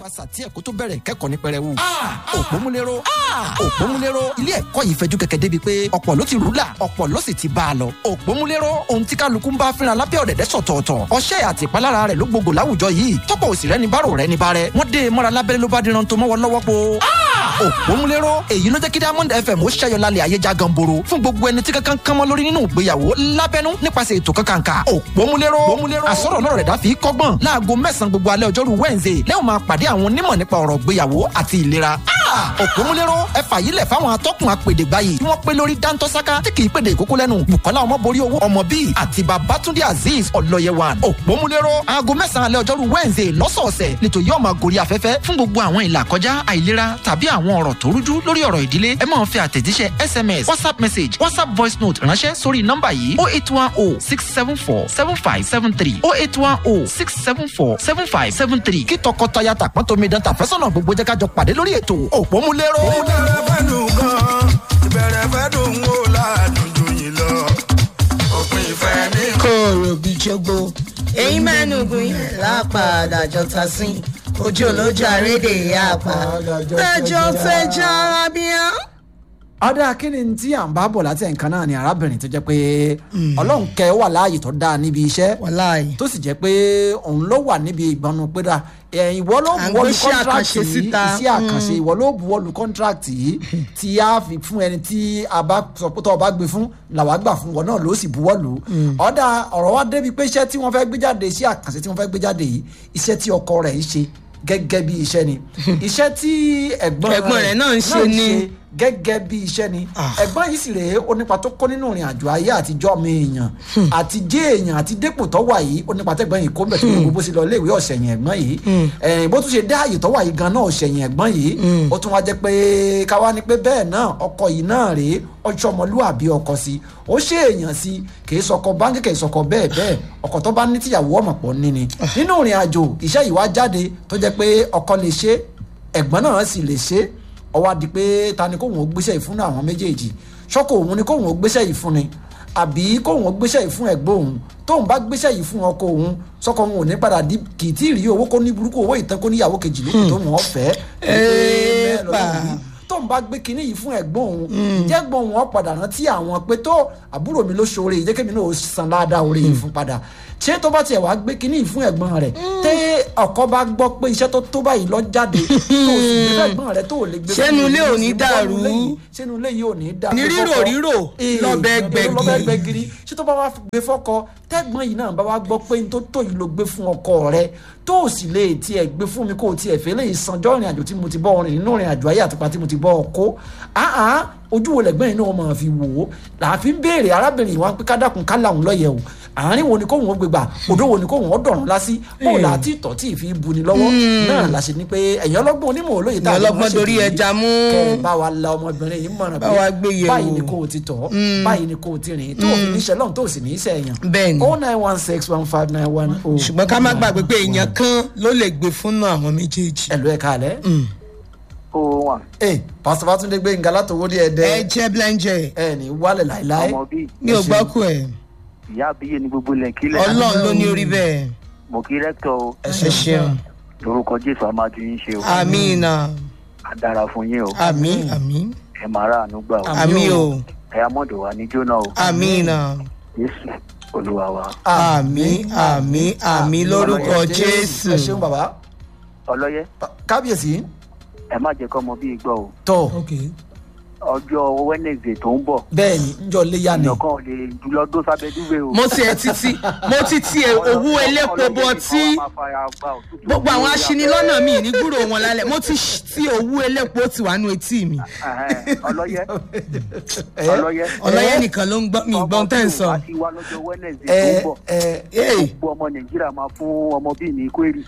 sàtí ẹ̀kọ́ tó bẹ̀rẹ̀ kẹ́kọ̀ọ́ ní pẹrẹwu. òpómúlérò òpómúlérò ilé ẹ̀kọ́ yìí fẹjú kẹ̀kẹ́ débi pé ọ̀pọ̀ ló ti rúlà ọ̀pọ̀ ló sì ti bá a lọ. òpómúlérò ohun tí kálukú ń bá fínra lábẹ́ ọ̀dẹ̀dẹ̀ sọ̀tọ̀ọ̀tọ̀ ọṣẹ́ àti ìpalára rẹ̀ ló gbogbo láwùjọ yìí tọ́pọ̀ òsì rẹ̀ ní bárò rẹ̀ ní bárẹ̀ wọ́n dé mọ́ra lábẹ́rẹ́ ló bá diran tó mọ́wọ́ lọ́wọ́ po. òpómúlérò èyí ló jẹ́ kí Diamond FM ó ṣẹ́yọ lálẹ́ ayé já ganboro fún gbogbo ẹni tí kankan kánmọ́ lórí nínú ìgbéyàwó lábẹ́nú nípasẹ̀ ètò kankanka òpómúlérò àsọ̀rọ̀ náà rẹ̀ dá fi kọ́gbọ́n láago mẹ́sàn-án gbogbo alẹ́ ọjọ́rú Wednesday lẹ́yìn máa pàdé àwọn onímọ̀ nípa ọ̀rọ̀ ìgbéyàwó àti ìlera òpómúlérò ẹ fàyílẹ̀ fáwọn atọ́kùn apèdè báyìí tí wọ́n pé lórí dáńtọ́sáká tí kì í pèdè ìkókó lẹ́nu Bùkọ́lá ọmọborí owó ọmọ bíi àti Babátúndé Azeez ọlọ́yẹwàn òpómúlérò aago mẹ́sàn-án alẹ́ ọjọ́rú Wednesday lọ́sọ̀ọ̀sẹ̀ nítorí yóò máa gorí afẹ́fẹ́ fún gbogbo àwọn ìlà kọjá àìlera tàbí àwọn ọ̀rọ̀ tó rújú lórí ọ̀rọ̀ ìdílé ẹ máa fi àtẹ̀jíṣẹ́ SMS WhatsApp message WhatsApp voice note ránṣẹ́ sórí nọ́mbà yìí oh eight one oh six seven four seven five seven three oh eight one oh six seven four seven five seven three kí tọkọtaya tàpọ́n tómi dán tàfẹ́sọ̀nà gbogbo jẹ́ ká jọ pàdé lórí ètò òpómúlérò. ìbẹ̀rẹ̀ fẹ́ dùn gan ìbẹ̀rẹ̀ fẹ́ dùn wò láàdùn jù yín lọ òpin ìfẹ́ ní. kòrò bí jogbo èyí mẹ́nu gùn yẹn lápàdà jọta sí ojú olójú àrédè àpá tẹjọ tẹjọ arábíà. ọ̀dà kíni tí à ń bá bọ̀ láti ẹ̀ǹkan náà ni arábìnrin tó jẹ́ pé ọlọ́run kẹ́ wà láàyè tó dáa níbi iṣẹ́ wàláì tó sì jẹ́ pé òun ló wà níbi ìgbọnnu pé dà ẹ̀yìn ìwọ ló À ń buwọ́lu gbé iṣẹ́ kọ́ńtrákì àkànṣe yìí síta. iṣẹ́ àkànṣe ìwọ ló buwọ́lu kọ́ńtrákì yìí tí a fi fún ẹni tí a bá sọ pé tó o bá gbé fún làwa gbà fún wọn náà ló sì buwọ́lu ọ̀dà ọ̀rọ̀ wa débi pé iṣẹ́ tí wọ́n fẹ́ gbé jáde iṣẹ́ àkànṣe tí wọ́n fẹ́ gbé jáde yìí iṣẹ́ tí ọkọ rẹ̀ ń ṣe gẹ́gẹ́ bí iṣẹ́ ni iṣẹ́ tí ẹ̀gbọ́n Ẹ̀gbọ́n rẹ̀ náà ń ṣe ni. gẹ́gẹ́ bí iṣẹ́ ni Ah. ẹ̀gbọ́n yìí sì rèé ó nípa tó kó nínú ìrìn àjò ayé àtijọ́ mi èèyàn àti jẹ́ èèyàn àti dépò tó wà yìí ó nípa tẹ́gbọ́n yìí kó bẹ̀ tó ní gbogbo sí lọ iléèwé ọ̀sẹ̀yìn ẹ̀gbọ́n yìí ẹ̀yìn bó tún ṣe dá àyè tó wà yìí gan náà ọ̀sẹ̀yìn ẹ̀gbọ́n yìí ó tún wá jẹ́ pé káwá ni pé bẹ́ẹ̀ náà ọkọ yìí náà rèé ọjọ́ ọmọlúwàbí ọkọ sí ó ṣe èèyàn sí kì í sọkọ báńkì kì í sọkọ bẹ́ẹ̀ bẹ́ẹ̀ ọkọ tó bá ní tíyàwó ọmọ pọ̀ ní ni nínú ìrìn àjò iṣẹ́ yìí wá jáde tó jẹ́ pé ọkọ lè ṣe ẹ̀gbọ́n náà sì lè ṣe ó wá di pé ta ni kóhùn ó gbéṣẹ́ yìí fún àwọn méjèèjì ṣọ́kọ̀ òun ni kóhùn ó gbéṣẹ́ yìí fún ni àbí kóhùn ó gbéṣẹ́ yìí fún ẹ̀gbọ́n òun tóun bá gbéṣẹ́ yìí fún ọkọ òun sọ́kọ òun ò ní padà di kì í tí ì rí owó kó ní burúkú owó ìtàn kó níyàwó kejì lókè tó wọ́n fẹ́ Èèpà. tóun bá gbé kinní yìí fún ẹ̀gbọ́n òun jẹ́gbọ́n òun ó padà rántí àwọn pé tó àbúrò mi ló ṣoore yìí jẹ́ kémi náà ó san ládàá oore yìí fún padà ṣé tó bá tiẹ̀ wá gbé kinní yìí fún ẹ̀gbọ́n rẹ̀ tẹ́ ọkọ bá gbọ́ pé iṣẹ́ tó tó báyìí lọ jáde tó o sì gbé fún ẹ̀gbọ́n rẹ̀ tó o lè gbé fún Ṣẹ́nu mi, ilé ò ní sì wọ́n dàrú? ilé yìí, ṣẹ́nu ilé yìí ò ní dàrú Ní rírò fọ́kọ. rírò, Ee, lọ́bẹ̀ gbẹ̀gìrì. lọ́bẹ̀ gbẹ̀gìrì ṣé tó bá wá gbé fọ́kọ tẹ́gbọ́n yìí náà bá wá gbọ́ pé n tó tó yìí ló gbé fún ọkọ rẹ̀ tó o sì lè tiẹ̀ gbé fún mi kó o tiẹ̀ fẹ́ lè sanjọ́ ìrìn àjò tí mo ti bọ́ ọrìn nínú ìrìn àjò ayé àtìpá tí mo ti bọ́ ọ kó àá ojú wo lẹ́gbẹ́ yìí náà máa fi wò ó làáfi ń béèrè arábìnrin ìwà pé kádàkùn ká làwọn lọ́yẹ̀ o àárín wo ni kóhùn ó gbégbà odò wo ni kóhùn ó dọ̀rùn lásí bó la ti tọ̀ tí ì fi buni lọ́wọ́ náà la ṣe ni pé ẹ̀yin ọlọ́gbọ́n onímọ̀ olóye tá a lè Ẹ̀yin ọlọ́gbọ́n máa ṣe dorí kiri. ẹja mú. kẹ́ ẹ bá wa la ọmọbìnrin yìí mọ̀ràn Bá wa gbé yẹ̀ báyìí wò. ni kò ti tọ̀ báyìí ni kò ti rìn tó o fi níṣẹ́ lọ́hùn tó o sì ní í sẹ́yìn Bẹ́ẹ̀ ni. oh nine one six one five nine one oh. ṣùgbọ́n ká má gbàgbé pé èèyàn kan ló lè gbé fún náà àwọn méjèèjì. ẹ̀lú ẹ̀ka alẹ́. ó wà ee pásítọ̀ Fátúndé Gbénga látòwó ní ẹ ẹ̀dẹ́ jẹ́ blẹ́ńjẹ́ ẹ̀ ní wálẹ̀ láìláì. ọmọ bíi mi ò gbọ́ kú ẹ̀ ìyá àbíyé ní gbogbo ilẹ̀ kílẹ̀ ọlọ́run ló ní orí bẹ́ẹ̀ mo kí rẹ́kítọ̀ o ẹ ṣeun lórúkọ jésù amájú yín ṣe o àmín náà á dára fún yín o àmín àmín ẹ máa rà àánú gbà o àmín o ẹ amọ̀dọ̀ wa ní jóná o àmín náà jésù olúwa wa àmín àmín àmín lórúkọ ẹ jésù. ṣeun bàbá ọlọ́yẹ kábíyèsí ẹ má jẹ́ kọ́ ọmọ bíi gbọ́ o tó ọjọ́ wednesday tó ń bọ̀ bẹ́ẹ̀ ni njọ́ léyà ni. èèyàn kan ò lè jùlọ dó sábẹ́ dúwé o. mo ti ẹ̀ títí mo ti ti ẹ̀ owó elépo bọ tí gbogbo àwọn aṣinilọ́nà mi ní gbúrò wọn lálẹ́ mo ti ṣ- ti owó elépo ti wà nù etí mi ọlọ́yẹ ẹ ọlọ́yẹ ọlọ́yẹ nìkan ló ń gbọ́ mi ìgbọ́n tẹ̀ ń sọ. ọmọ tí wàá ti wá lọ́jọ́ wednesday tó ń ẹ bọ̀ ẹ Hey. gbogbo ọmọ nàìjíríà máa fún ọmọ bíi ní kwérì.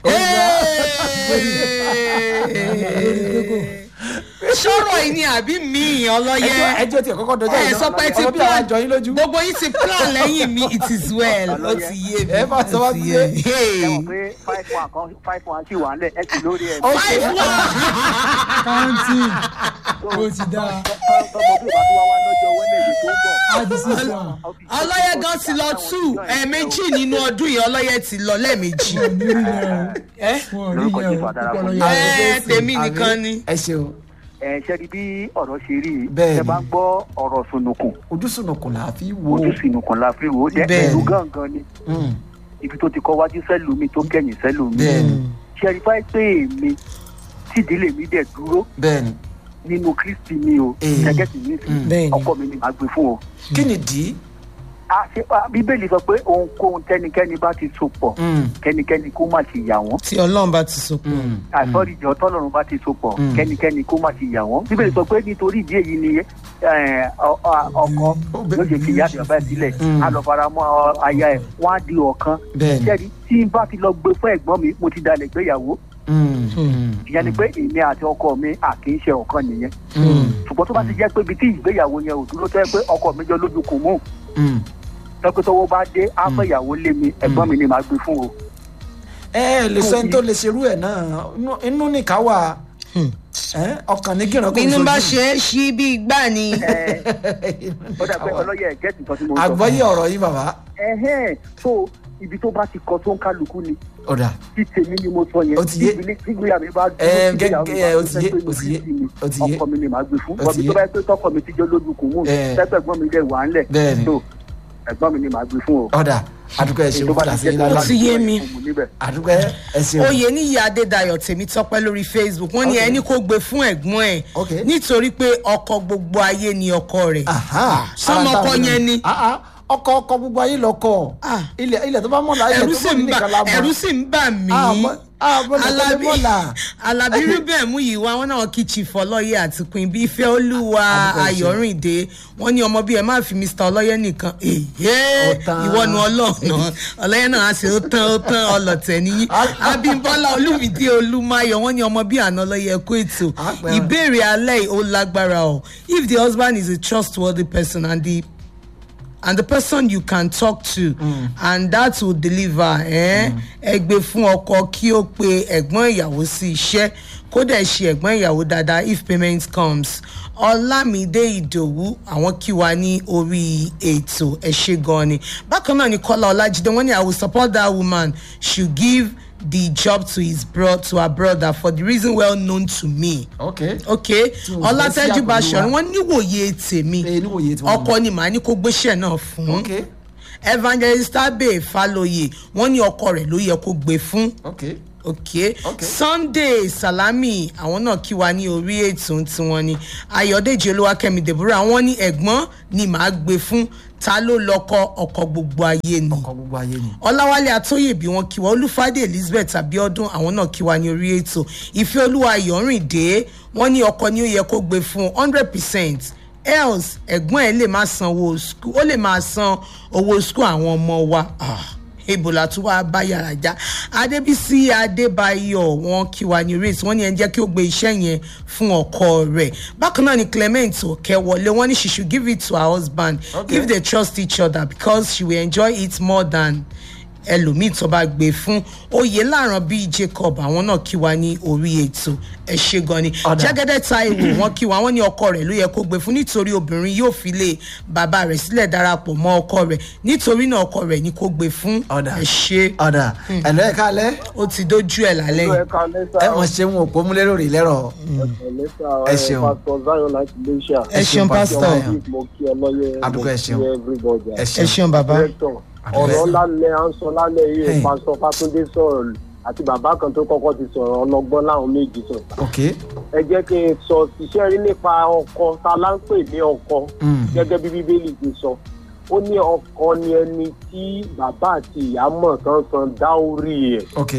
sọ̀rọ̀ yìí ni àbí mi ọlọ́yẹ ẹjọ́ ẹjọ́ tiẹ̀ kọ́kọ́ dọjọ́ ẹ sọ pé ti ọmọ bí àwọn àjọ yín lójú. gbogbo yín ti plan lẹ́yìn mi it is well ó ti yé mi Ẹ bá sọ wá ó ti sí yé ẹ. mi. ẹ Hey. mọ̀ pé five one kan five one sì wà ń lẹ̀ ẹ sì lórí ẹ̀. five one counting ó ti dáa tọmọ bí ìbá tó wá wá lọ́jọ́ wẹ́nẹ̀dẹ̀ tó ń bọ̀. á di sísá ọlọ́yẹ gan ti lọ tú ẹ̀ẹ̀mejì nínú ọdún yìí ọlọ́yẹ ti lọ lẹ́ẹ̀mejì. wọn ò ní rí yẹn ẹ o wọn ò rí Lórúkọ yẹn Jésù o àdàrà púpọ̀ fún lọ́yẹ ẹ tèmi nìkan ni. ẹ ṣeun ẹ ṣẹ́ni bí ọ̀rọ̀ ṣe rí i Bẹ́ẹ̀ni. ẹ bá ń gbọ́ ọ̀rọ̀ sunukun ojú sunukun là á fi wo ojú sunukun la fi wò ó jẹ́ Bẹ́ẹ̀ni. ìlú gángan ni Mm, ibi tó ti kọ́ wájú sẹ́lùmí tó kẹ́yìn sẹ́lùmí. bẹ́ẹ̀ni ṣẹ́ni báyìí pé èmi tídìílé mi dẹ̀ dúró bẹ́ẹ̀ni nínú kristi mi o Eh. gẹ́gẹ́ sì ní Mm. Bẹ́ẹ̀ni. ọkọ mi ni màá gbé fún o. kí ni dì í a ṣe a- bíbélì sọ pé ohunkóhun tẹ́nikẹ́ni bá ti so pọ̀ Mm, kẹ́nikẹ́ni kó má ṣe yà wọ́n tí ọlọ́run bá ti so pọ̀. mm, àìsọ́rí ìjọ tọ́lọ́run bá ti so pọ̀ Mm. kẹ́nikẹ́ni kó má ṣe yà wọ́n bíbélì sọ pé nítorí ìdí èyí ni eh, ọ- ọ- ọkọ yóò ṣe kìyà àti bàbá ẹ̀ sílẹ̀ Mm. á lọ fara mọ́ ọ- aya ẹ̀ wọ́n á di ọ̀kan bẹ́ẹ̀ni ṣẹ́ni tí n bá ti lọ gbé fún ẹ̀gbọ́n mi mo ti dalẹ̀ gbéyàwó Mm, mm, ìyẹn ni pé èmi àti ọkọ mi à kì í ṣe ọ̀kan nìyẹn mm, ṣùgbọ́n tó bá ti jẹ́ pé ibi tí ìgbéyàwó yẹn ò dúró tó yẹ pé ọkọ mi jọ lójú kò mú mm. tọ́pẹ́ tọ́wọ́ bá dé á fẹ́ ìyàwó lé mi ẹ̀gbọ́n mi ni màá gbé fún o. ẹ ẹ lè sọ ẹni tó lè ṣerú ẹ náà inú- inú nìkan wà ẹ, ọkàn ní gíràn kò bínú bá sojú. ṣe é ṣí bí igbá ni. Ẹ, ó dà pé ọlọ́yẹ̀ ẹ̀ gẹ́tì nǹkan tí mo ń sọ. àgbọ́yé ọ̀rọ̀ yìí bàbá ẹ̀hẹ́n so ibi tó bá ti kọ tó ń kálukú ni ọ̀dà tí tèmi ni mo sọ yẹn Ó ti yé. tí ìgbélé- tí ìgbéyàwó mi bá Ẹ, tí ìgbéyàwó mi gẹ́gẹ́, bá ó ti yé, fẹ́ pé ó ti yé, Kristi ni, ó ti yé. ọkọ mi ni màá gbé fún Ó ti bọ́bí tó yé. bá yẹ pé tọkọ mi ti jẹ́ lójú kò mú Ẹ. tẹ́gbẹ̀gbọ́n mi dẹ̀ wà ńlẹ̀ Bẹ́ẹ̀ni. so ẹ̀gbọ́n mi ni màá gbé fún o. ọ̀dà àdúgbò ẹ ṣeun tó bá fúnra ti sí jẹ́ ilé tó bá aláàbò Ó ti yé mi. kò mú níbẹ̀. àdúgbò ẹ ṣeun oyè níyì adédayọ̀ tèmi tọ́pẹ́ lórí facebook wọ́n ní Ok. ẹni kó gbé fún ẹ̀gbọ́n ẹ̀ Ok. nítorí pé ọkọ gbogbo ayé ni ọkọ rẹ̀. Aha, sọmọ ara ọkọ táwọn yẹn ni. Ah, ah, ọkọ ọkọ gbogbo ayé lọkọ Ah. ilẹ̀ ilẹ̀ tó bá mọ̀lá ilẹ̀ ẹ̀rù tó sì mọ̀ ń bà nìkan la mọ̀ ẹ̀rù sì ń bà mí. Àmọ́- àmọ́ nìkan lè mọ̀lá. alábí rúbẹ̀ mú yìí wá wọn náà kí chief ọlọ́yẹ àti queen bí ìfẹ́ olúwa Àdúgbò ẹ̀ṣẹ̀. ayọ̀rìndé wọn ní ọmọ bíi ẹ má fi mr ọlọ́yẹ nìkan èyí Ó tán. ìwọ́nu ọlọ́ọ̀nà ọlọ́yẹ náà á ṣe ó tán ó tán ọlọ́tẹ̀ nìyí abímbọ́lá olúmídé olúmáyọ̀ wọn ní ọmọ bíi àná ọlọ́yẹ kó ètò Àpẹẹrẹ. ìbéèrè alẹ́ yìí ó lágbára o if the husband is a trustworthy person and the and the person you can talk to mm. and that will deliver ẹ gbé fún ọkọ kí ó pe ẹ̀gbọ́n ìyàwó sí iṣẹ́ kó dẹ̀ ṣe ẹ̀gbọ́n ìyàwó dáadáa if payment comes ọlámídé ìdòwú àwọn kí wa ní orí ètò ẹ ṣe gan ni bákan náà ni kọ́lá ọlájídé wọ́n ní i will support that woman should give the job to his bro to her brother for the reason well known to me ok ok Tí wọ́n fẹ́ sí ọlátẹ́jú àpèjúwe báṣọ̀run wa. wọ́n níwòye tèmi Eh, níwòye tí wọ́n ọkọ ni màá ní kó gbéṣẹ́ náà fún ok evangelist abe faloye wọ́n ní ọkọ rẹ̀ ló yẹ kó gbé fún ok ok Ok. sunday salami àwọn náà kí wa ní orí ètò tiwọn ni ayọ̀dèjì olúwakẹ́mi deborah wọ́n ní ẹ̀gbọ́n ni màá gbé fún ta ló lọ́kọ ọkọ gbogbo ayé ni ọkọ gbogbo ayé ni ọláwálé atóyèbí wọn kí wa olúfàdé elizabeth abiodun àwọn náà kí wa ní orí ètò ìfẹ́ olúwa ayọ̀rìndé wọn ní ọkọ ni ó yẹ kó gbé fún hundred percent else ẹ̀gbọ́n ẹ̀ lè máa san owó school ó lè máa san owó school àwọn ọmọ wa ah, ebola tún wá bá yàrá já adébísí adébáyọ̀ wọn kí wa ní race wọn ní ẹni jẹ́ kí ó gbé iṣẹ́ yẹn fún ọkọ rẹ̀ bákan náà ni clement òkèwọlé wọn ní she should give it to her husband Okay. if they trust each other because she will enjoy it more than ẹlòmíì tó bá gbé fún oyè láàrán bíi jacob àwọn náà kí wa ní orí ètò ẹ ṣe gan ni Ọ̀dà. jẹ́gẹ́dẹ́ taiwo wọn kí wa wọn ní ọkọ rẹ̀ ló yẹ kó gbé fún nítorí obìnrin yóò fi lé bàbá rẹ̀ sílẹ̀ darapọ̀ mọ́ ọkọ rẹ̀ nítorí náà ọkọ rẹ̀ ni kó gbé fún Ọ̀dà. ẹ ṣe ọ̀dà ẹ̀lọ́ ẹ̀ka alẹ́ ó ti dójú ẹ̀ lálẹ́ yìí ẹ̀ka lẹ́sà ẹ mọ̀ ṣe wọn òpó múlẹ̀ lórí lẹ́rọ̀ lẹ́sà Ẹ ṣeun. pásítọ̀ zion láti iléṣà ẹ ṣeun pásítọ̀ Zion. mo kí ọlọ́yẹ mo Àdúgbò ẹ kí ṣeun. everybody ẹ ẹ ṣeun ṣeun bàbá director Àdúgbò ẹ ọ̀rọ̀ ṣeun. lálẹ́ à ń sọ lálẹ́ yìí Hey. pásítọ̀ fátúndé sọ̀rọ̀ àti bàbá kan tó kọ́kọ́ ti sọ̀rọ̀ ọlọ́gbọ́n láwọn méjì sọ̀rọ̀ ok ẹ jẹ́ kí n sọ iṣẹ́ rí nípa ọkọ ta la ń pè ní ọkọ Mm. gẹ́gẹ́ bí bíbélì ti sọ ó ní ọkọ ni ẹni tí bàbá àti ìyá mọ̀ tán san dáórí ẹ̀ ok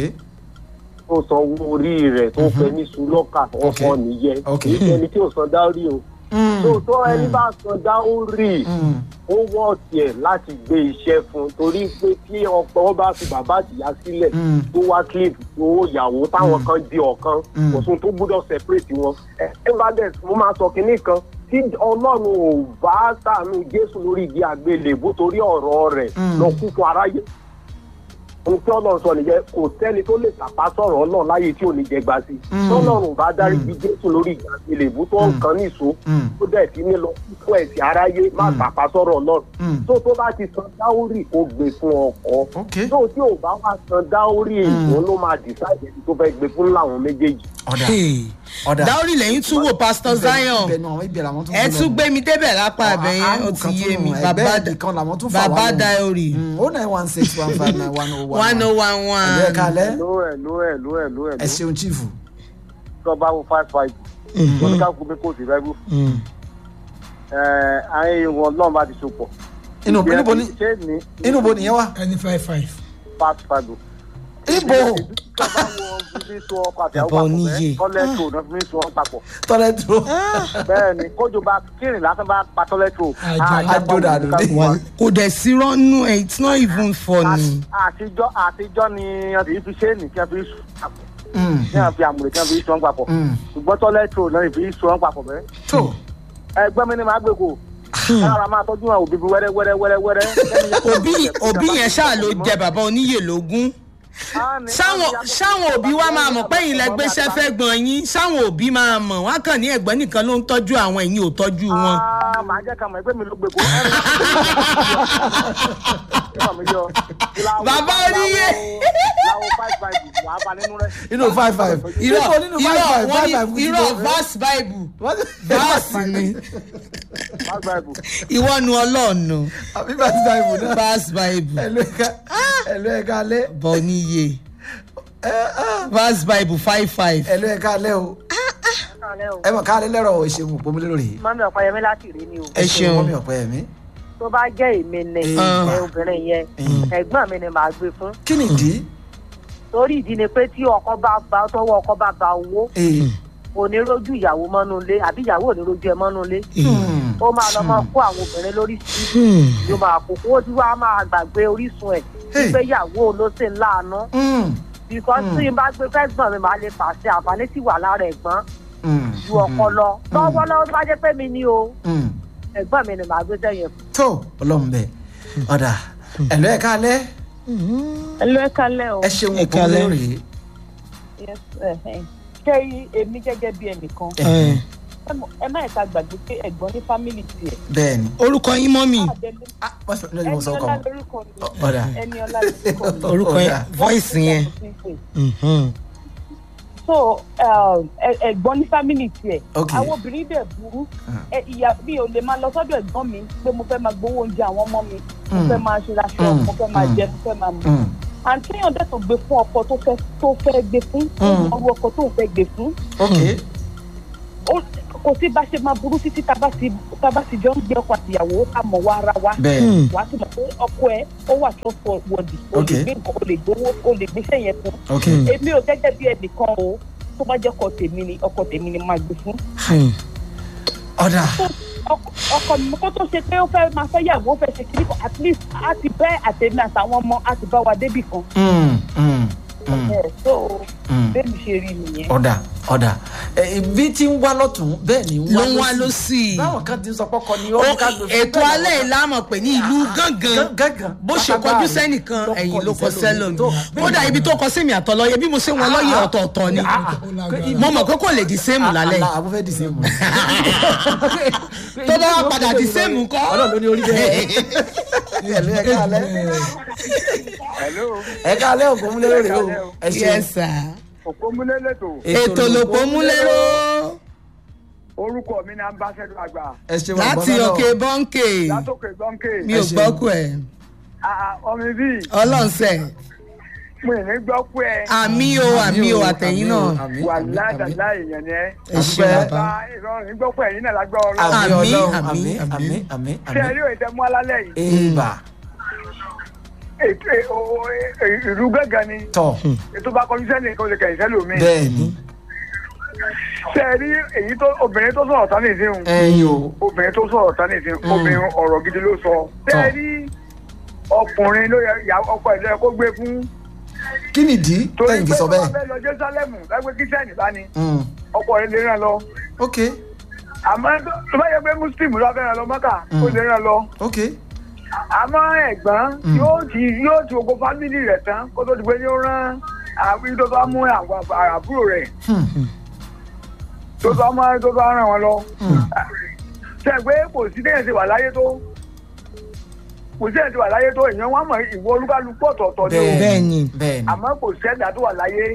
tó san owó orí rẹ̀ tó fẹ́ ní sùlọ́kà ọkọ Okay. nìyẹn Okay. kì í ṣe ẹni tí ò san dáórí o tó tó ẹni bá san dáórí Mm. ó wọ́ tiẹ̀ láti gbé iṣẹ́ fún torí pé tí ọkọ wọn bá fi bàbá àtìyá sílẹ̀ Mm. tó wá clip owó ìyàwó táwọn kan di ọ̀kan Mm. kò sóhun tó gbúdọ̀ separate wọn ẹ ẹ bá dẹ̀ mo máa sọ kinní kan tí ọlọ́run ò bá sàánú jésù lórí igi àgbélébú torí ọ̀rọ̀ rẹ̀ Mm. lọ kú fún aráyé ohun tí ọlọ́run sọ nìyẹn kò sẹ́ni tó lè tàpá sọ̀rọ̀ ọlọ́run láyé tí ò ní jẹ gba sí tọ́lọ́run bá dárí bí jésù lórí ìgbà ìlèbú tó ń kan níṣó Mm. tó dẹ̀ ti ní lọ fún ẹ̀sìn aráyé má tàpá sọ̀rọ̀ ọlọ́run Mm. tó tó bá ti san dáórì kó gbé fún ọkọ ok tó tí ò bá wá san dáórì èèyàn ló máa dìsáìdì ẹni tó fẹ́ gbé fún láwọn méjèèjì. ọ̀dà Hey. ọ̀dà dáórì lẹ́yìn tún wò pastor zion ibẹ̀ náà ibẹ̀ làwọn tún ẹ fún tún lọ. gbé mi débẹ̀ lápá Ọ̀, abẹ yẹn ó àánú ti kan yé tún mi nù, bàbá ẹgbẹ́ ibì kan làwọn tún fà wá bàbá lọ. dáórì o nine one six one five nine one oh one one oh one ẹ̀lú one. ẹ̀ kalẹ̀ ló ẹ̀ ló ẹ̀ ló ẹ̀ ló ẹ̀ ẹ ṣeun chief tó bá wo five five wọn ní ká kó mi kó sí rẹ́gù àárín ìwọ̀n náà bá ti so pọ̀. inú níbo ni ṣé ní inú bo nìyẹn wà ẹni five five. fast five o. ibo tó bá wo fi so ọkọ àti àwọn Ẹ̀bọ papọ̀ oníyè. bẹ́ẹ̀ tọ́lẹ́tò náà fi so wọn papọ̀. tọ́lẹ̀ dúró bẹ́ẹ̀ ni kójú bá kírìn lásán bá pa tọ́lẹ́tò. Àjọ- àjọ dànù ní. kò dẹ̀ sí rọ́nù ẹ̀ it's not even funny. àtijọ́ àtijọ́ ni wọ́n ti fi ṣéènì kí wọ́n fi so papọ̀ Mm, kí wọ́n fi àmùrè kí wọ́n fi so wọn papọ̀. mm. ṣùgbọ́n tọ́lẹ́tò náà fi so wọn papọ̀ bẹ́ẹ̀. tó ẹgbẹ́ mi ni màá gbé kó. kára máa tọ́jú àwọn òbí wẹ́rẹ́ wẹ́rẹ́ wẹ́rẹ́ wẹ́rẹ́. òbí òbí yẹn ṣáà ló jẹ bàbá oníyè lógún sáwọn sáwọn òbí wa máa mọ̀ pé ẹ̀yin lẹ gbéṣẹ́ fẹ́ gbọ̀n yín sáwọn òbí máa mọ̀ wọ́n á kàn ní ẹ̀gbọ́n nìkan ló ń tọ́jú àwọn ẹ̀yin ò tọ́jú wọn. Ah, màá jẹ́ ká mọ̀ ẹgbẹ́ mi ló gbé kó. Bàbá oníyè. Láwo five five wàá bá nínú rẹ̀. inú five five irọ́ Níbo nínú five irọ́ five wọ́n five five ní irọ́ verse bible verse ni Five five. ìwọ nu ọlọ́ọ̀nù àbí verse bible náà verse bible ẹ̀lú ẹ̀ka ẹ̀lú ẹ̀ka alẹ́ bọ̀ oníyè verse bible five five. ẹ̀lú ẹ̀ka alẹ́ o ẹ mọ̀ ká alẹ́ lẹ́rọ̀ ìṣègùn òpómúlé lórí mọ́mí ọ̀páyẹmí láti rí ni o ẹ ṣeun mọ́mí ọ̀pẹ ẹ̀mí tó bá jẹ́ èmi ni Ah. ẹ obìnrin yẹn Mm. ẹ̀gbọ́n mi ni màá gbé fún kí ni ìdí torí ìdí ni pé tí ọkọ bá ba tọwọ́ ọkọ bá ba owó Ee, onírójú ìyàwó mọ́nú ilé àbí ìyàwó onírójú ẹ mọ́nú ilé hmm, ó máa lọ máa kó àwọn obìnrin lórí sí yóò máa kó kó tí wàá máa gbàgbé orísun ẹ̀ Hey. wípé ìyàwó ló sì ń láàánú hmm, bìkọ́ tí n bá gbé fẹ́gbọ̀n mi máa lè pàṣẹ àǹfààní tí wà lára ẹ̀gbọ́n hmm, ju ọkọ lọ lọ́wọ́lọ́wọ́ tó bá jẹ́ pé mi ni o hmm. ẹ̀gbọ́n mi ni màá gbé sẹ́yìn fún. tó ọlọ́run bẹ̀ ọ̀dà ẹ̀lú ẹ̀ka alẹ́ ẹlò ẹ kalẹ o ẹ ṣeun Ẹ òpómúlé káalẹ́. lórí Yes, eh, eh. ṣé èmi gẹ́gẹ́ bí ẹnìkan Eh, ẹ mọ̀- ẹ má ẹ̀ka gbàgbé pé ẹ̀gbọ́n ní fámìlì tiẹ̀. bẹ́ẹ̀ ni orúkọ yín mọ́mì Adele- ah wọ́n sọ lórí mo ẹni sọ ọkọ ọlá mọ́ lórúkọ mi ọ̀dà ẹni ọlá lórúkọ mi. orúkọ yín Ọ̀dà. voice yẹn. Mhm. so um, ẹ- ẹ̀gbọ́n ní fámìlì tiẹ̀ Ok. àwọn obìnrin dẹ̀ burú ẹ, ìyá mi ò lè máa lọ sọ́dọ̀ ẹ̀gbọ́n mi pé mo fẹ́ máa gbowó oúnjẹ àwọn ọmọ mi mo Mm. fẹ́ máa ṣe aṣọ Mm. mo fẹ́ máa Mm. jẹ mo fẹ́ máa mu Hmm, àǹtí èèyàn dẹ̀ tó gbé fún ọkọ tó fẹ́ tó fẹ́ gbé fún Mm. ọrú ọkọ tó fẹ́ gbé fún ok ó kò sí bá ṣe máa burú títí tá a bá ti tá a bá ti jọ ń gbé ọkọ àtìyàwó ká mọ̀ wá ara wa bẹ́ẹ̀ Hmm. wà á ti mọ̀ pé ọkọ ẹ ó wà trustworthy o Ok. lè gbé nǹkan o lè gbowó o lè gbéṣẹ́ yẹn fún ok èmi ò gẹ́gẹ́ bí ẹnìkan o tó bá jẹ́ ọkọ tèmi ni ọkọ tèmi ni máa gbé fún Hmm. ọ̀dà ọkọ ọkọ mi kó tó ṣe pé ó fẹ́ máa fẹ́ yàwó ó fẹ́ ṣe kiri kan at least á ti bẹ́ àtẹ̀mí àtàwọn ọmọ á ti bá wa débì kan Hmm, hmm, hmm, ẹ̀ so hmm. bẹ́ẹ̀ mi ṣe rí nìyẹn. ọ̀dà ọ̀dà Eh, bí tí ń wá lọ́tún bẹ́ẹ̀ ni ló ń wá ló sí i. báwọn kan ti ń sọ pọ́kọ ni ó Ó- ní ká gbé fún ètò bẹ́ẹ̀ alẹ́ lọ́wọ́. ìlàmọ̀ pé ní ìlú gángan gángan bó ṣe pátápá kọjú rẹ̀ sẹ́nìkan ló ẹ̀yìn ló kọ kọjú sẹ́lòmí tó kódà ibi tó kọ sẹ́mi àtọlọ́yẹ bí mo ṣe wọn lọ́yẹ̀ ọ̀tọ̀ọ̀tọ̀ ni mo mọ̀ pé kò lè di sẹ́mù lálẹ́ àlà àbúfẹ́ di sẹ́mù. tó bá wá padà di sẹ́mù kọ́. ọlọ́run ló ní orí bẹ́ẹ̀. ẹ̀lú ẹ̀ka alẹ́ Hello. ẹ̀ka alẹ́ ògùn múlẹ̀ lórí o ẹ ṣeun. yes sir. Òpómúlé lẹ́tọ̀. ètò lòpọ̀ múlẹ́rọ́ Orúkọ mi ni Ambassador àgbà. ẹ ṣeun láti àgbọ̀nà náà. òkè bọ́ǹkè Látòkè gbọ́ǹkè. mi ò Ẹ ṣeun. gbọ́kù ẹ̀ Ọmọ bíi ọlọ́nsẹ̀ mo ì ní gbọ́ pé ẹ àmì o àmì o àtẹ̀yìn náà àmì, wà àmì, àmì. ládàlá èèyàn ni ẹ. ẹ ṣeun Àdúpẹ́. bàbá Bá ìrọ̀rùn ní gbọ́ pé ẹ̀yin náà lágbọ́ ọlọ́run. àmì Àmì, ọlọ́run àmì, àmì àmì. àmì àmì Ṣé ẹ àmì. rí òye mú alálẹ̀ yìí? èèbà Ètò ẹ- o- ẹ- ìlú gángan ni. tọ̀ Ètò bá kọjú sẹ́ni kan lè kẹ̀yìn sẹ́lòmíì. bẹ́ẹ̀ ni Ṣé ẹ rí èyí tó obìnrin tó sọ̀rọ̀ tán nìsín? ẹ̀yin o Obìnrin tó sọ̀rọ̀ tán nìsín. Obìnrin ọ̀rọ̀ gidi ló sọ. Ṣé ẹ Tọ́. rí ọkùnrin ló yẹ ìyá- ọkọ ẹ̀ ló yẹ kó gbé fún? kí nìdí Torí tẹ̀yìn fi pé sọ wọ́n bẹ́ẹ̀. fẹ́ lọ Jésálẹ́mù lágbé kíṣẹ́nì bá ní. Mm, Ọkọ rẹ̀ lè ràn lọ. ok àmọ́ tó bá yẹ pé muslim ló fẹ́ ràn lọ mọ́kà ó lè ràn lọ ok àmọ́ ẹ̀gbọ́n yóò ti yóò ti ogun fámìlì rẹ̀ tán kó tó di pé yóò rán àwọn tó bá mú àwọn àbúrò rẹ̀ tó bá mú tó bá ràn wọn lọ. ṣe pé kò sí déyàn ti wà láyé tó kò sí déyàn ti wà láyé tó èèyàn wọn mọ ìwọ olúkálukú ọ̀tọ̀ọ̀tọ̀ ni o bẹ́ẹ̀ ni bẹ́ẹ̀ni àmọ́ kò sẹ́dá tó wà láyé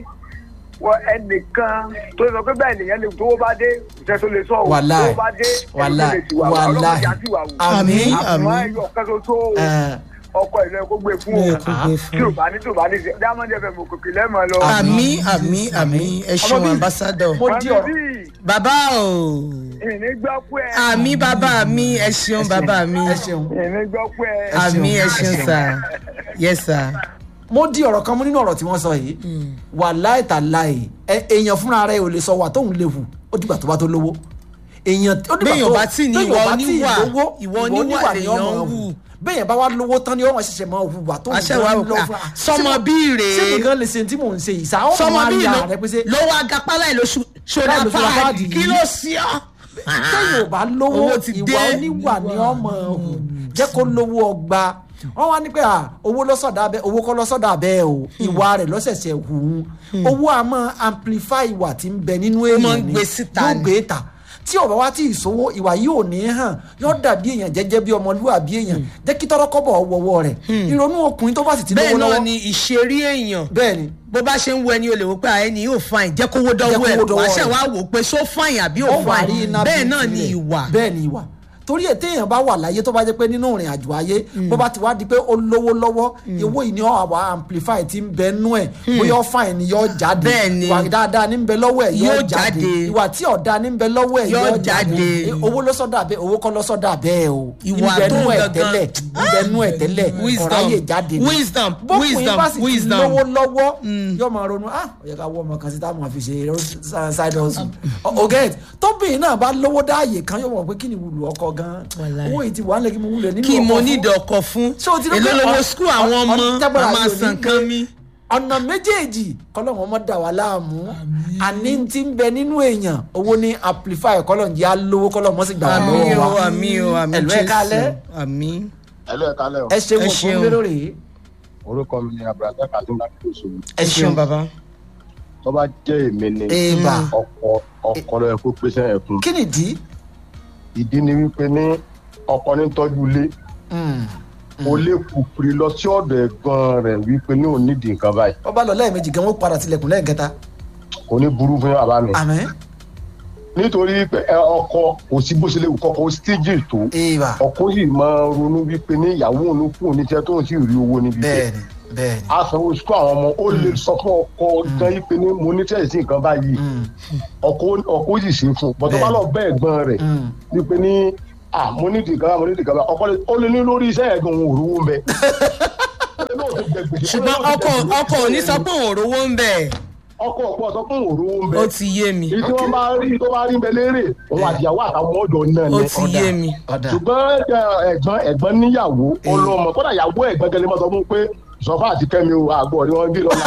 wọ ẹnìkan tó sọ pé bẹ́ẹ̀ nìyẹn lè tó bá dé ìṣẹ́ tó lè sọ o Wàláì. tó bá dé Wàláì. ẹni tó lè ti wà wà Wàláì. ọlọ́mọdé àti ìwà wò àmín àmọ́ àmín. ẹyọ kan ṣoṣo ẹ, ọkọ ìlú ẹ kó gbé fún Bẹ́ẹ̀ o kó gbé tí ò fún bá ní tí ò bá ní ṣe diamond fm òkòkè lẹ́mọ̀ lọ. àmì àmì àmì ẹ ṣeun Ọmọ bíi- ambassador mo di ọ̀rọ̀ bí bàbá o ìní gbọ́ pé ẹ àmì bàbá mi ẹ ṣeun bàbá mi ẹ ṣeun ìní gbọ́ pé ẹ. àmì ẹ ẹ ṣeun ṣeun. sà yes sir. mo di ọ̀rọ̀ kan mú nínú ọ̀rọ̀ tí wọ́n sọ yìí wà láìta láì ẹ- èèyàn fúnra rẹ̀ ò lè sọ wà tóun lè hù ó dìgbà tó bá tó lówó èèyàn ó dìgbà Béèyàn tó bá tí ní béèyàn ìwà bá tí oníwà, lówó, ìwà oníwà ni lèèyàn ọmọ ń hù hù. béèyàn bá wá lówó tán ni ọmọ ṣẹ̀ṣẹ̀ máa hùwà tó Àṣẹ wa wò pé, ah, sọmọ bíi rèé. ṣé nìkan lè ṣe tí mò ń ṣe yìí sáà ọmọ sọmọ máa bíi ya ló rẹ pé ṣe ló wá gapá láì ló ṣo- ṣodà Láì lo ṣodà páàdì páàdì kí yìí. ló sí ọ. téèyàn ò bá lówó Owó ti ìwà dé. oníwà ni ọmọ hù jẹ́ kó lówó ọgbà wọ́n wá ní pé à, owó lọ́sọ̀dà abẹ́ owó kọ́ lọ́sọ̀dà abẹ́ o ìwà rẹ̀ lọ́sẹ̀sẹ̀ hù ú owó a máa amplify ìwà tí ń bẹ nínú máa ń èèyàn ni gbé síta yóò ni. gbé ta tí ọba wa ti ìṣòwò ìwà yìí ò ní hàn yóò dàbí èèyàn jẹ́jẹ́ bí ọmọlúwàbí èèyàn jẹ́ kí tọ́rọ́kọ́bọ̀ wọ̀wọ́ rẹ̀ ìrònú ọkùnrin tó bá sì ti lówó bẹ́ẹ̀ náà lọ́wọ́ ni ìṣeré èèyàn bẹ́ẹ̀ ni bó bá ṣe ń wo ẹni o lè wò pé àyẹ̀ni yóò fain jẹ́ kówó dánwó Jẹ́ ẹ̀ kówó dánwó wàá ṣẹ̀ rẹ̀. wá wò pé ṣó fain àbí ò ó wà rí fain iná bẹ́ẹ̀ bíi náà ni tirẹ̀. ìwà bẹ́ẹ̀ ni ìwà torí ẹ̀ téèyàn bá wà láyé tó bá jẹ́ pé nínú ìrìn àjò ayé bó bá ti wá di pé ó lówó lọ́wọ́ owó yìí ni ó wà amplify ti ń bẹ nú ẹ̀ bóyá ó fàìn ni yóò jáde Bẹ́ẹ̀ ni. ìwà dáadáa ní ń bẹ lọ́wọ́ ẹ̀ yóò Yóò jáde jáde. ìwà tí ọ̀dà ní ń bẹ lọ́wọ́ ẹ̀ Yóò yóò jáde jáde. Eh, owó ló sọ́dà bẹ́ẹ̀ owó kọ́ ló sọ́dà bẹ́ẹ̀ o Ìwà ń bẹ tó nú ẹ̀ gangan. tẹ́lẹ̀ ń bẹ nú ẹ̀ tẹ́lẹ̀ Wisdom. ọ̀ráyè jáde ni. Wisdom. bókùnrin Wisdom. bá sì ti Wisdom. lówó lọ́wọ́ yóò máa ronú ah ó yẹ ká wọ́ ọmọ kan sí táwọn àfi ṣe side hustle ọ̀gẹ́t tóbìnrin náà bá lówó dáàyè kan yóò mọ̀ pé kí ni wùlù ọkọ gan Wàláì. owó yìí ti wà nílẹ̀ kí mo wúlò nínú kí ọkọ mo fún. ní ìdọ̀kọ̀ fún Ṣé o ti rí èló pé lówó ọ- skul ọ- àwọn ọ- ọmọ tábàrà a máa yóò ní san pé kan mi. ọ̀nà méjèèjì kọ́lọ́hún ọmọ dà wá láàmú àní ti ń bẹ nínú èèyàn owó ní amplify kọ́lọ́hún jẹ́ alówó kọ́lọ́hún mọ́ sí gbà wá àmì lọ́wọ́ o wa àmì o àmì ẹ̀lú ẹ̀ kálẹ̀ àmì. ẹlò ẹ kálẹ o ẹ ṣeun Ẹ òfin ṣeun. lérò rèé orúkọ mi ni abdulrasaq adúlá kòsòwò ẹ ẹ ṣeun ṣeun bàbá. tó bá jẹ èmi ni èèbà ọkọ ọkọ lọ ẹkọ pèsè ẹkún kí nìdí ìdí ni wípé ní ọkọ ní tọjú ilé Mm. kò lè kùpìrì lọ sí ọdọ ẹgbọn rẹ wípé ní òun nídìí nǹkan báyìí wọ́n bá lọ lẹ́ẹ̀mejì gan wọ́n padà tilẹ̀kùn lẹ́ẹ̀kẹta kò ní burú fún bàbá mi àmín nítorí pé ẹ, ọkọ kò sí bó ṣe lè wù kọkọ ó stíjì tó èèbà ọkọ sì máa ronú wípé ní ìyàwó òun kú oníṣẹ tó ń sì rí owó níbi tẹ bẹ́ẹ̀ni bẹ́ẹ̀ni asanwó sukú àwọn ọmọ ó lè sọ fún ọkọ gan yìí pé ní mo ní tẹ̀sí nǹkan báyìí Mm. ọkọ ọkọ sì ṣe fún un bọ́tọ́ bá lọ bẹ́ẹ̀ gbọ́n rẹ̀ Mm. wípé ní à mo ní ìdìgbà mo ní ìdìgbà ọkọ lè ó lè ní lórí iṣẹ́ ẹ̀gbọ́n òun òrùwó ń bẹ. ṣùgbọ́n ọkọ ọkọ ò ní sọ pé òun ò rówó ń bẹ̀. ọkọ ọkọ sọ pé òun òrùwó ń bẹ. ó ti yé mi èyí tí wọ́n bá rí tó bá rí ń bẹ lérè òun àtìyàwó àtàwọn ọjọ́ náà ó ni. ti yé mi. ọ̀dà ṣùgbọ́n ẹ, ẹ̀gbọ́n ẹ̀gbọ́n níyàwó ọlọ́mọ kódà ìyàwó ẹ̀gbọ́n gẹ́lẹ́ máa sọ fún un pé sọfà àti kẹ́mi o àgbọ̀ ni wọ́n gbé lọ́la.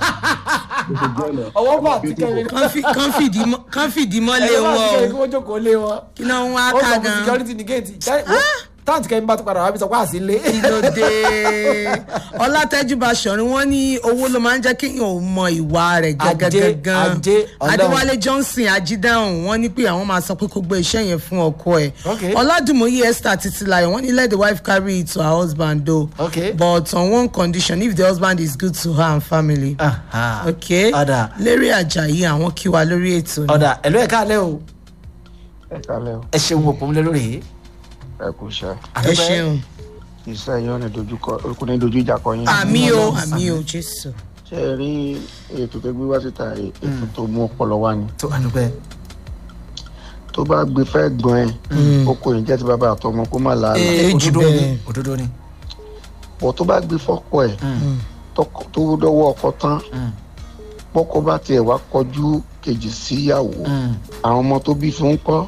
ọwọ́ bá àti kẹ́rin kán fi- kán fìdí mọ́- kán fìdí mọ́lé ẹ̀rọ bá àti kẹ́rin kí wọn o wọ́n jókòó lé wọn kí náà wọ́n á ó ká sọ fún gan. security ní géètì táǹtì kẹ́rin bá tún padà wá bí sọ pé àsìlé. kí ló dé ọlátẹ́júbà sọ̀rin wọ́n ní owó ló máa ń jẹ́ kéèyàn ò mọ ìwà rẹ̀ Ajé, gangan ajé, Ọlọ́run. adéwálé johnson ajídáhùn wọ́n ní pé àwọn máa sọ pé kó gbé iṣẹ́ yẹn fún ọkọ ẹ̀ Okay. ọládùmọ̀yé esther titilayo wọ́n ní let the wife carry it to her husband o Okay. but on one condition if the husband is good to her and family. Aha. ok ọ̀dà lérí àjàyí àwọn kí wa lórí ètò ni. ọ̀dà ẹ̀lú ẹ̀ káàlẹ́ o ẹ kálẹ̀ o ẹ ṣeun òpó mi lórí ẹ kú iṣẹ́ ẹ ṣeun iṣẹ́ yóò ní dojúkọ kò ní dojú ìjà kọ yín. àmì o àmì o jésù. ṣé ẹ rí ètò tó gbé wá síta yìí, ètò tó mú ọpọlọ wá ni tó àdúgbẹ́ tó bá gbé fẹ́ gbọ́n ẹ̀ ó kò ní jẹ́ ti bàbá àtọmọ kó má làálàá Ee, jù òdodo ni bẹ́ẹ̀. òdodo ni bọ̀ tó bá gbé fọ́kọ ẹ̀ tọkọ- tó dọ́wọ́ ọkọ tán bọ́kọ bá tiẹ̀ wá kọjú kejì síyàwó Mm. àwọn ọmọ tó bí fún kọ́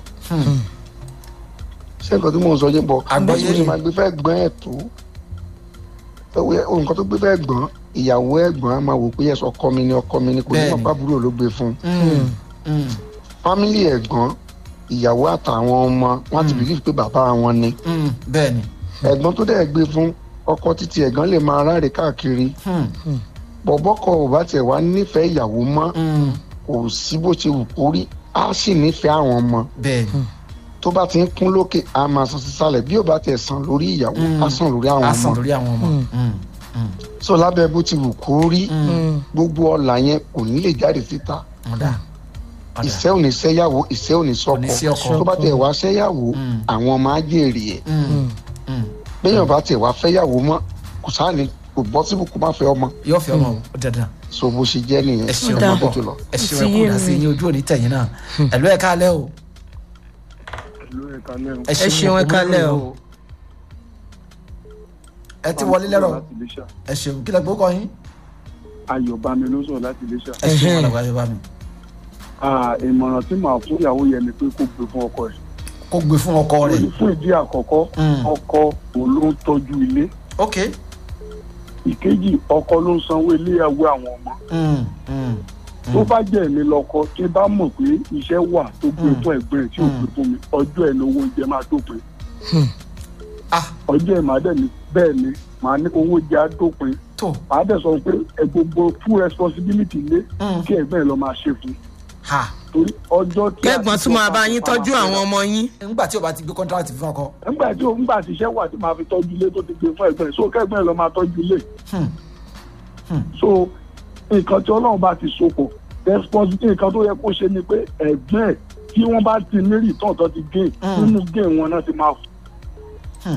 ṣé nǹkan tí mò ń sọ yín bọ̀ Àgbọ́yé bó ṣe ni. máa gbé fẹ́ gbọ́n ẹ̀ tó ẹwẹ́ nǹkan tó gbé fẹ́ gbọ́n ìyàwó ẹ̀gbọ́n á máa wò pé ẹ̀sọ́ ọkọ mi ni ọkọ mi ni kò ní Bẹ́ẹ̀ni. mọ̀ pábúrò ló gbé fún Mm. Mm. fámílì ẹ̀gbọ́n ìyàwó àtàwọn ọmọ wọn ti bìlíf pé bàbá wọn ni Mm. bẹ́ẹ̀ ni ẹ̀gbọ́n tó dẹ̀ gbé fún ọkọ títí ẹ̀gbọ́n lè máa ráre káàkiri Hmm. bọ̀bọ́kọ ò bá tiẹ̀ wá nífẹ̀ẹ́ ìyàwó mọ́ Hmm. kò sí bó ṣe wù kó rí á sì nífẹ̀ẹ́ àwọn ọmọ bẹ́ẹ̀ ni tó bá ti ń kún lókè á máa san sísàlẹ̀ bí ò bá tiẹ̀ san lórí ìyàwó á san lórí àwọn a ọmọ sàn lórí àwọn ọmọ. Hmm. Hmm. so lábẹ́ bó ti wù kó rí Hmm. gbogbo ọ̀la yẹn kò ní lè jáde síta ọ̀dà ọ̀dà ìṣẹ́ ò ní sẹ́yàwó ìṣẹ́ ò ní Kò ní sí sọ́kọ ọkọ. tó bá tiẹ̀ wá sẹ́yàwó Mm. àwọn ọmọ á jèrè ẹ̀ Hmm. Hmm. béèyàn bá tiẹ̀ wá fẹ́yàwó mọ́ kò sáà ní kò bọ́ síbù kó má fẹ́ ọmọ yóò fi ọmọ o dandan so bó ṣe jẹ́ nìyẹn ẹ ṣeun Ó dáa. ọmọ tó lọ. ẹ ṣeun Ti ẹ yé kúrò sí mi. yín ojú òní tẹ̀yìn náà ẹ̀lú ẹ̀ kálẹ̀ o ẹ ṣeun, ẹ kálẹ̀ o. ẹ ti wọlé lẹ́rọ̀ ẹ ṣeun kí lẹ gbó kọ yín ayọ̀bámi ló sọ̀rọ̀ láti iléṣà. ẹ ṣeun Ẹhẹ́n. alàgbà yorùbá mi Ah, ìmọ̀ràn tí màá fún ìyàwó yẹn ni pé kó gbé fún ọkọ rẹ̀. kó gbé fún ọkọ rẹ̀ fún ìdí àkọ́kọ́ Mm. ọkọ òun ló ń tọ́jú ilé ok ìkejì ọkọ ló ń sanwó iléyàwó àwọn ọmọ Hmm. Hmm. tó bá jẹ́ èmi lọ́kọ tí bá mọ̀ pé iṣẹ́ wà tó gbé Mm. fún ẹ̀gbọ́n ẹ̀ tí ò gbé fún mi ọjọ́ ẹ̀ ní owó oúnjẹ máa dópin ah ọjọ́ ẹ̀ máa dẹ̀ ní bẹ́ẹ̀ ni màá ní owó oúnjẹ á dópin tó màá dẹ̀ sọ pé ẹ gbogbo full responsibility lé Mm. kí ẹ̀gbọ́n ẹ̀ lọ máa ṣe fún ha torí ọjọ́ tí kẹ́gbọ́n tún máa bá yín tọ́jú àwọn ọmọ yín. nígbà tí o bá ti gbé kọ́ńtrákìtì fún ọkọ nígbà tí òun gbà tíṣẹ́ wà tí màá fi tọ́jú ilé tó ti gbé fún ẹ̀gbọ́n ẹ̀ so kẹ́gbọ́n ẹ̀ lọ máa tọ́jú ilé Hmm. so nǹkan tí ọlọ́run bá ti sopọ̀ responsibility nǹkan tó yẹ kó ṣe ni pé ẹ̀gbọ́n ẹ̀ tí wọ́n bá ti ní return tó ti gain Hmm. nínú gain wọn náà ti máa fún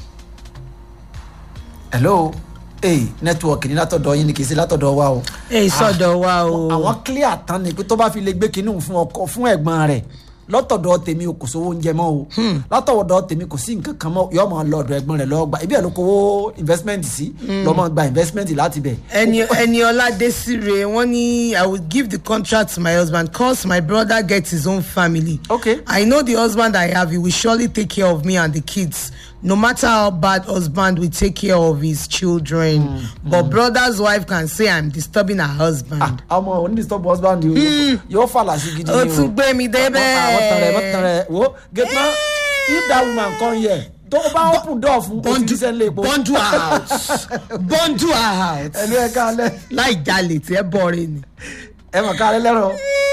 hello ee nẹ́tíwọ̀kì ní látọ̀dọ̀ yín ni kì í ṣe látọ̀dọ̀ wa o èyí sọ̀dọ̀ wa o. àwọn clear tán ni pé tó bá fi lè gbé kinní fún ọkọ fún ẹ̀gbọ́n rẹ̀ lọ́tọ̀dọ̀ tèmi o kò sówó oúnjẹ mọ́ o látọ̀dọ̀ tèmi kò sí nǹkan kan mọ́ yọ máa lọ ọ̀dọ̀ ẹ̀gbọ́n rẹ̀ lọ́ọ́ gba ibi ẹ̀ ló kówó investment sí lọ́ máa gba investment láti bẹ̀. ẹni ẹni ọládésírè wọn ní i will give the contract to my husband cause my brother get his own family. Okay. i know the husband i have he will surely take care of me and the kids no matter how bad husband will take care of his children mm, but mm. brother's wife can say i'm disturbing her husband. ọmọ onídìstọ́bù husband yìí yóò fàlà sí gidi ni o. o tún gbé mi débẹ̀. àwọn tẹrẹ àwọn tẹrẹ wo gate man if that woman come here tó bá open door fún o ti sẹ́ lé epo. bọ́ndù out bọ́ndù out. ẹnu ẹ kálẹ̀. láì jalè tí ẹ bọ̀rẹ̀ ni. ẹ mọ̀ kálẹ̀ lẹ́rọ̀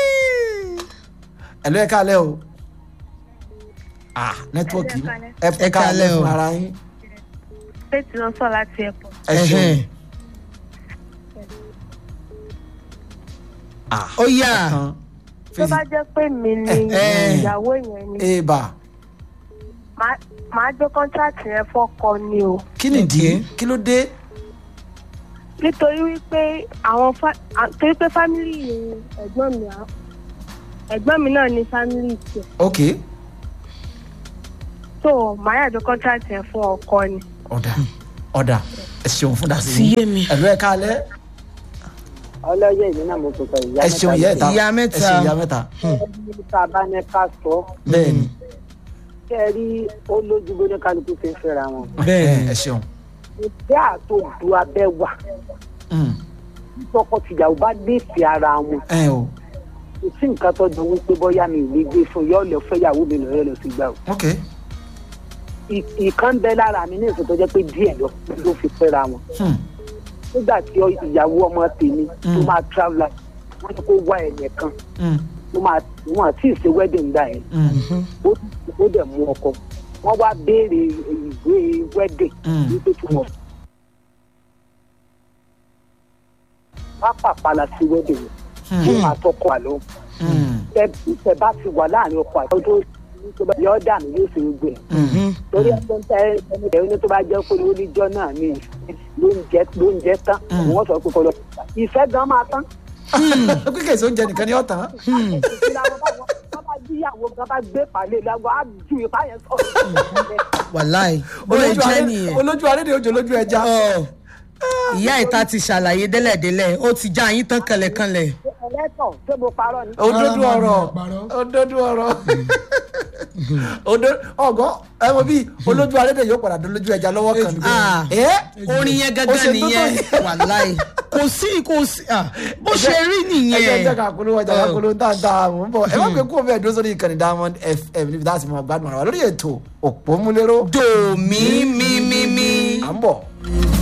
ẹnu ẹ kálẹ̀ o ah nẹ́tíwọ̀kì ẹ kálẹ̀ fún ara yín. faith ló sọ láti airport. ẹ ṣeun. ah ó yà. tó bá jẹ́ pé mi ni ìyàwó yẹn ni eba màá- màá gbé kọ́ńtàtì yẹn fọ́kọ ni o. kí nìdí kí ló dé. nítorí wípé àwọn fa- à- torí pé fámìlì ẹ̀gbọ́n mi à- ẹ̀gbọ́n mi náà ní fámìlì tiẹ̀ ok so màá yà gbé kọ́ńtàtì yẹn fún ọkọ ni. ọ̀dà ọ̀dà ẹ ṣeun fún dàsí Ti yé mi. ẹ̀lú ẹ kálẹ̀ ọlọ́yẹ̀ yìí náà mo tó sọ ìyá ẹ ṣeun ìyá ẹ̀ta Ìyá mẹ́ta. ẹ ṣeun ìyá mẹ́ta ẹni tá a bá ní ká sọ bẹ́ẹ̀ ni kẹ́ ẹ rí ó lójú bó ní kálukú fi ń fẹ́ra wọn. bẹ́ẹ̀ ẹ ṣeun. ìfẹ́ àtòdù abẹ́ wà Mm. tọkọ tìyàwó bá déèfì ara wọn ẹ o kò sí nǹkan tó jọ wípé bóyá mi ò lè gbé fún yọ lọ fẹ́yàwó mi lọ́yọ́ lọ sí gbà o. ok Ì- ìkan ń bẹ lára mi ní ìsìn tó jẹ́ pé díẹ̀ lọ ló fi fẹ́ra wọn. Hmm. nígbà tí ọ- ìyàwó ọmọ tèmi tó Mm. máa travel out, wọ́n ní kó wá ẹ̀yẹ kan Mm. tó máa wọn àti ìṣe wedding gbà yẹn Mm. ó ó dẹ̀ mú ọkọ wọ́n wá béèrè ìwé wedding Mm. wípé tí wọ́n pápá pala sí wedding yẹn kí wọ́n àtọkọ àlọ́ Mm. tẹ bá ti wà láàrin ọkọ àti ọdún tó bá yọ ọ́ dànù yóò ṣe gbé ẹ̀ torí ẹgbẹ́ tẹ ẹni tẹ ẹni tó bá jẹ́ pé oníjọ́ náà ní lóúnjẹ lóúnjẹ tán Mm. wọ́n sọ pé kọ́ lọ ìfẹ́ gan máa tán kíkẹ́ ìsọ oúnjẹ nìkan ni ó tán. ìyàwó gan bá gbé pàlẹ́ lọ́wọ́ á ju ipá yẹn sọ̀rọ̀ wàláì bó lè olójú jẹ́ aré- nìyẹn. olójú arédè ojú olójú ẹja. Ọ, ìyá ìta ti ṣàlàyé délẹ̀délẹ̀ ó ti já yín tán kẹlẹ̀kẹlẹ̀. ẹlẹ́tọ̀ ṣé mo parọ́ ni. òdodo ọ̀rọ̀ òdodo ọ̀rọ̀ òdo ọgọ ẹ wo bí olójú arédè yóò padà dán lójú ẹja lọ́wọ́ kan níbẹ̀. Ah, ẹ orin yẹn ó ṣe gángan tó tó nìyẹn yẹn. wàláì kò sí kò sí ah, bó ṣe rí ẹ jẹ́ nìyẹn. jẹ́ ká polówó ọjà ká polówó tá a ta àwọn ń bọ̀ ẹ má gbé kó bẹ́ẹ̀ dúró sórí ìkànnì diamond fm níbi tá a sì mọ gbádùn ara wa lórí ètò òpómúléró. dòmí mímímí. à ń bọ̀.